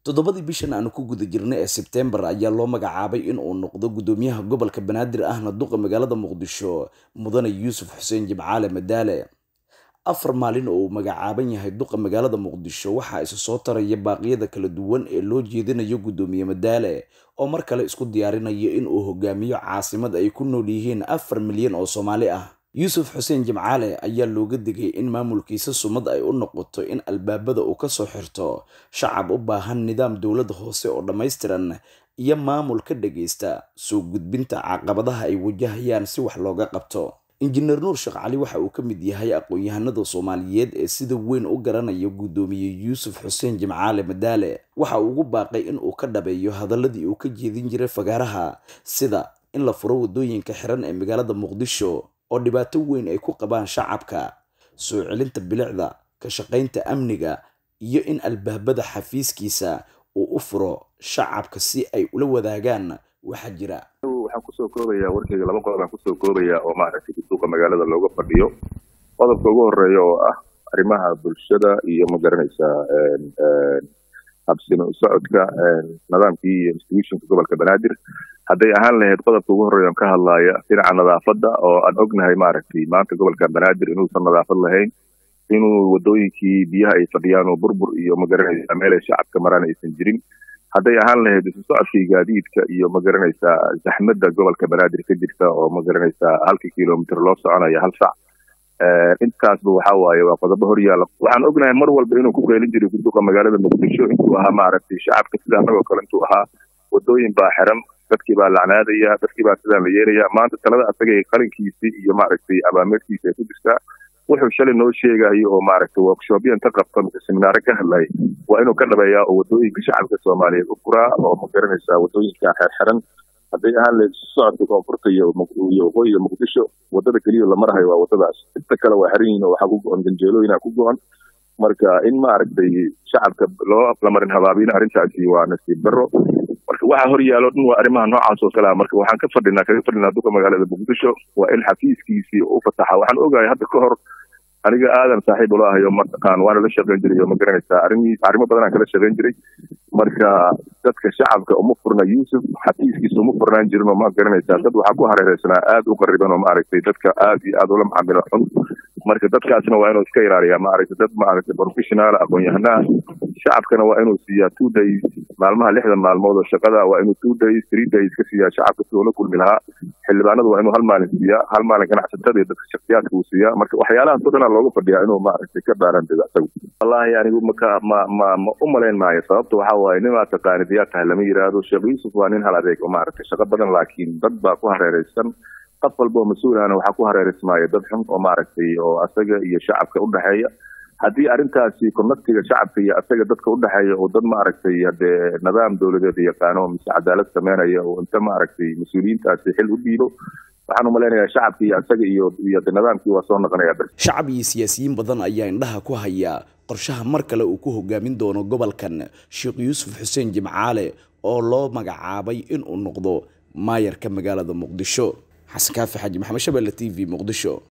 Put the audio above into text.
toddobadii bishan aanu ku guda jirnay ee sebtembar ayaa loo magacaabay in uu noqdo guddoomiyaha gobolka banaadir ahna duqa magaalada muqdisho mudane yuusuf xuseen jimcaale madaale afar maalin oo uu magacaaban yahay duqa magaalada muqdisho waxaa isa soo taraya baaqyada kala duwan ee loo jeedinayo guddoomiye madaale oo mar kale isku diyaarinayo in uu hogaamiyo caasimad ay ku nool yihiin afar milyan oo soomaali ah yuusuf xuseen jimcaale ayaa looga digay in maamulkiisa sumad ay u noqoto in albaabada uu kasoo xirto shacab u baahan nidaam dowlad hoose oo dhammaystiran iyo maamul ka dhagaysta soo gudbinta caqabadaha ay wajahayaan si wax looga qabto injineer nuur sheekh cali waxa uu ka mid yahay aqoon-yahanada soomaaliyeed ee sida weyn u garanaya guddoomiye yuusuf xuseen jimcaale madaale waxa uu ugu baaqay in uu ka dhabeeyo hadaladii uu ka jeedin jiray fagaaraha sida in la furo waddooyinka xiran ee magaalada muqdisho oo dhibaato weyn ay ku qabaan shacabka soo celinta bilicda ka shaqaynta amniga iyo in albaabada xafiiskiisa uu u furo shacabka si ay ula wadaagaan waxaa jira waxaan kusoo koobayaa warkeyga laba qodob aan kusoo koobayaa oo maaragtay duuqa magaalada looga fadhiyo qodobka ugu horeeya oo ah arrimaha bulshada iyo ma garanaysaa habsino socodka nidaamkii iyo institutionka gobolka banaadir hadday ahaan lahayd qodobka ugu horreeya on ka hadlaaya dhinaca nadaafadda oo aan ognahay maaragtay maanta gobolka banaadir inuusan nadaafad lahayn inuu wadooyinkii biyaha ay fadhiyaan oo burbur iyo ma garanaysaa meel ay shacabka maraan aysan jirin hadday ahaan lahayd isu socodkii gaadiidka iyo ma garanaysaa zaxmadda gobolka banaadir ka jirta oo ma garanaysaa halkii kilomitr loo soconaya hal sac intaasba waxa waaye waa qodobo horyaala waxaan ognahay mar walba inuu ku qeylin jiray guduqa magaalada muqdisho intuu ahaa maaragtay shacabka sida annagoo kale intuu ahaa wadooyin baa xiran dadkii baa lacnaadaya dadkii baa sidaan la yeelaya maanta talada asaga qalinkiisii iyo maaragtay abaameerkiisa ay ku jirtaa wuxuu shalay noo sheegayo oo maaragtay workshopya inta qabta seminaare ka hadlay waa inuu ka dhabeeyaa oo wadooyinka shacabka soomaaliyeed u furaa oo ma garanaysaa wadooyinka xerxiran hadday ahaan lahayd socodka koonfurta iyo waqooyiga muqdisho wadada keliya la marahayo waa wadadaas inta kale waa xiran yihin oo waxaa ku go-on ganjeelooyina ku go-on marka in maaragtay shacabka loo lamarin habaabina arrintaasi waa nasiib daro marka waxa hor yaalo dhan waa arrimaha noocaas oo kalea marka waxaan ka fadhinaa kaga fadhinaa duka magaalada muqdisho waa in xafiiskiisii u fataxa waxaan ogahay hadda ka hor aniga aadan saaxiib ula ahayo mataqaan waana la shaqayn jiray oo ma garanaysaa arrimi arrimo badan aan kala shaqayn jiray marka dadka shacabka uma furna yuusuf xafiiskiisa uma furnaan jirin oo ma garanaysaa dad waxaa ku hareereysanaa aad u qariban oo maaragtay dadka aad iyo aad ula macaamilo xun marka dadkaasna waa inuu iska ilaaliyaa maaragtay dad maaragtay professional aqoon-yahanaha shacabkana waa inuu siiyaa two days maalmaha lixda maalmood oo shaqada waa inuu two days three days ka siiyaa shacabka sidoo la kulmi lahaa xildhibaanadu waa inuu hal maalin siiyaa hal maalin ganacsatada iyo dadka shaksiyaadka uu siiyaa marka waxyaalahaas oo dhan aa looga fadhiyaa inuu maaragtay ka dhaaran dego isagu wallahi anigu maka ma ma ma u malayn maayo sababta waxa waaye nin aad taqaanid yaa tahay lama yidhaahdo sheekh yuusuf waa nin hal adeeg oo maaragtay shaqo badan laakiin dad baa ku hareereysan qof walba oo mas-uulahana waxaa ku hareereysmaaya dad xun oo maaragtay oo asaga iyo shacabka u dhexeeya haddii arrintaasi konaktiga shacabka iyo asaga dadka u dhexeeya oo dad maaragtay hadee nidaam dowladeed yaqaano mise cadaalad sameynaya oo inta maaragtay mas-uuliyiintaasi xil u dhiibo waxaan u malaynayaa shacabka iyo asaga iyo iyo nidaamkii waa soo noqonaya shacab iyo siyaasiyiin badan ayaa indhaha ku haya qorshaha mar kale uu ku hogaamin doono gobolkan sheekh yuusuf xuseen jimcaale oo loo magacaabay inuu noqdo maayarka magaalada muqdisho xasan kaafi xaaji maxamed shabelle t v muqdisho